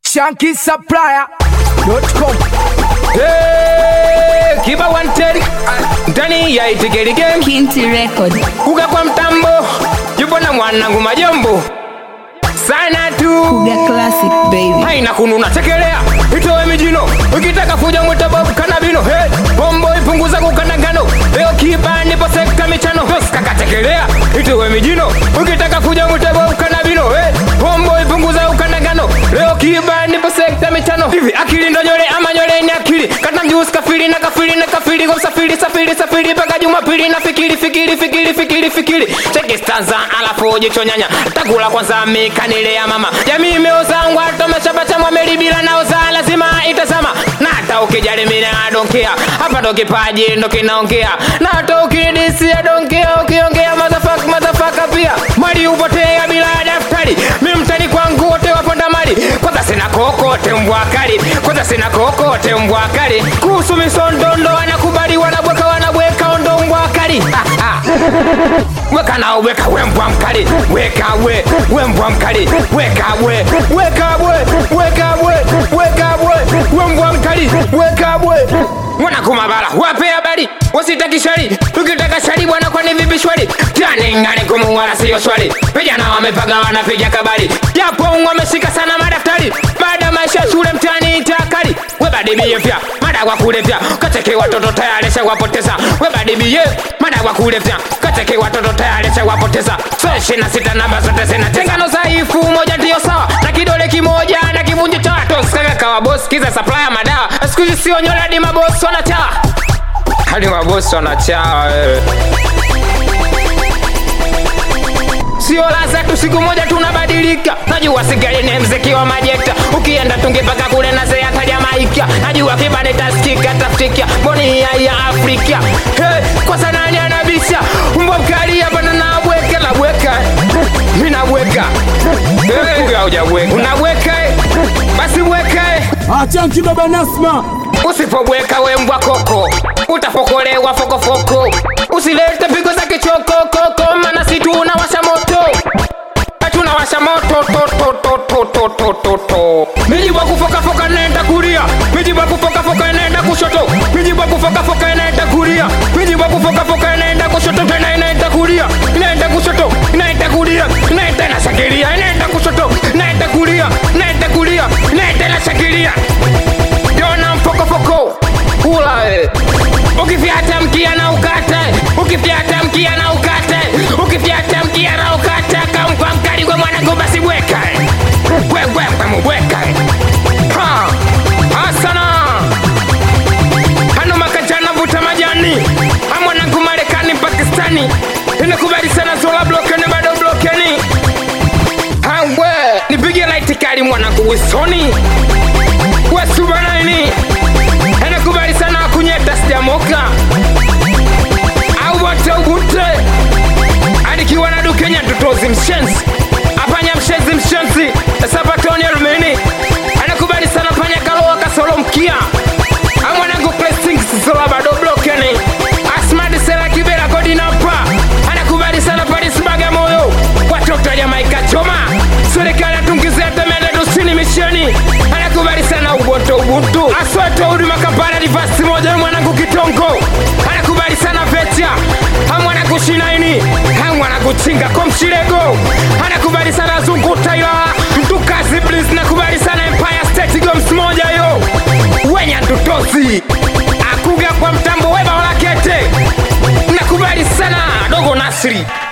shankisupplier.com Hey, kiba wanted ndani ya itikeli game Kinti Record. kuga kwa mtambo yupo na mwanangu majombo sana tu Kuga Classic baby. haina kununa tekelea itowe mijino ukitaka kuja mwitabob kanabino hey, bombo ipunguza kukandangano leo kiba nipo sekta michano kakatekelea itowe mijino ukitaka kuja mwitabob kanabino hey, bombo ipunguza ukandangano leo kiba nipo sekta michano hivi akili ndo nyole ama nyole ni akili kata mjusi kafiri na kafiri na kafiri kwa msafiri safiri safiri mpaka jumapili na fikiri fikiri fikiri fikiri fikiri cheki stanza alafu jicho nyanya takula kwanza mikanile ya mama jamii imeozangwa tomeshabachamwa melibila naoza lazima itazama na hata ukijali mine adonkea hapa ndo kipaji ndo kinaongea na hata ukidisi adonkea ukiongea mazafaka mazafaka pia mali upotea bila daftari mi mtani kwangu wote waponda mali kwanza sina kokote mbwakali kwanza sina kokote mbwakali kuhusu misondondo wanakubali wanabweka wanabweka ondo mbwakali weka nao weka we mbwa mkali weka we we mbwa mkali weka we weka we weka we weka we we mbwa mkali weka we mwana kumabala wape habari wasitaki shari ukitaka shari bwana kwani vipi shwari taningani kumuwala siyo swali vijana wamepaga wanapiga kabari japo wameshika sana madaftari baada ya maisha ya shule mtani itakali webadibie vya mada kwa kulevya kateke watoto tayari shawapoteza webadibie mada kwa kulevya kateke watoto tayari shawapoteza so ishina sita namba zote zina tengano dhaifu moja ndiyo sawa na kidole kimoja na kivunjo cha toskaka kawa boss kiza supplier madawa siku hizi sio nyola hadi mabosi wanachawa hadi mabosi wanachawa wewe sio laza tu siku moja tunabadilika najua sigaline mziki wa majekta ukienda tungepaka kule na zea tajamaika najua kibane taskika taftika boni ya ya afrika hey, kwa sanani anabisha mbwa mkali hapa na nabweka nabweka mi nabweka hey, haujabweka unabweka eh? basi bweka eh? achanki baba nasma usipobweka we mbwa koko utapokolewa fokofoko usilete pigo za kichokokoko mana si tunawasha moto tunawasha moto to, to, to, to, to, to, to, to. mijibu kufokafoka naenda kulia mijibu kufokafoka naenda kushoto mijibu kufokafoka naenda kulia mijibu kufokafoka naenda kushoto tena inaenda kulia inaenda kushoto inaenda kulia inaenda na shakilia inaenda kushoto inaenda kulia inaenda kulia inaenda na shakilia Dona mpokopoko Ula we Ukifyata mkia na ukate Ukifyata mkia na ukate Ukifyata mkia na ukate Kampa mkali kwa mwanangu basi weka We we we weka Ha Asana Hano makajana vuta majani Ha mwanangu Marekani Pakistani Inakubali sana zola blokeni bado blokeni Ha we Nipige light kali mwanangu Wisoni wasubanaini anakubali sana kunyeta sijamoka au wote ugute anikiwa na dukenya tutozi mshenzi apanya mshenzi mshenzi sapatoni alumini anakubali sana panya kalowa kasolo mkia amwanangu blessings sola bado blokeni asmadi sela kibera kodinapa anakubali sana paris bagamoyo watoto jamaika choma serikali atungizia temende dusini misheni anakubali sana uboto ubuntu aswete huduma kampala divasi moja mwanangu kitongo anakubali sana vecha amwanangu shinaini amwanangu chinga komshirego anakubali sana zungu taila mtukazi blis nakubali sana empire state goms moja yo wenya ntutozi akuga kwa mtambo weba walakete nakubali sana dogo nasri